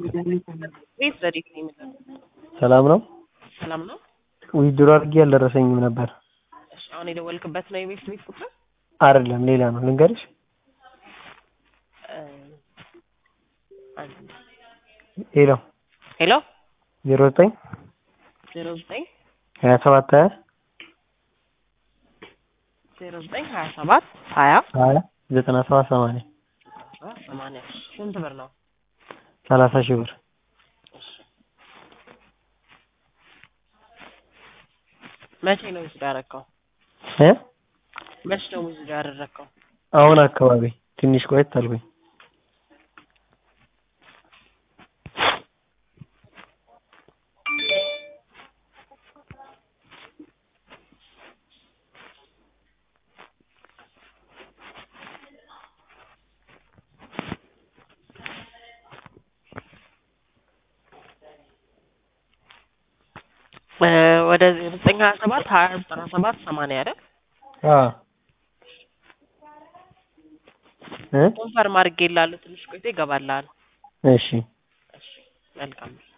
ቤት ዘዴት ነው የሚለው ሰላም ነው? ሰላም ነው። ዊዝድሮ አድርጌ አልደረሰኝም ነበር። እሺ አሁን የደወልክበት ነው የቤት ቤት ቁጥር? አይደለም ሌላ ነው። ልንገርሽ? እ አንድ ሄሎ ሄሎ ዜሮ ዘጠኝ ዜሮ ዘጠኝ ሀያ ሰባት ሀያ ዜሮ ዘጠኝ ሀያ ሰባት ሀያ ሀያ ዘጠና ሰባት ሰማንያ ሰማንያ ስንት ብር ነው? ሰላሳ ሺህ ብር መቼ ነው ዊዝድሮ ያደረከው? እ መቼ ነው ዊዝድሮ ያደረከው? አሁን አካባቢ ትንሽ ቆየት አልኩኝ። እ ወደ ዘጠኝ ሀያ ሰባት ሀያ ዘጠና ሰባት ሰማንያ አይደል? አዎ እ ኮንፈርም አድርጌልሃለሁ። ትንሽ ቆይቶ ይገባልሃል። እሺ እሺ መልካም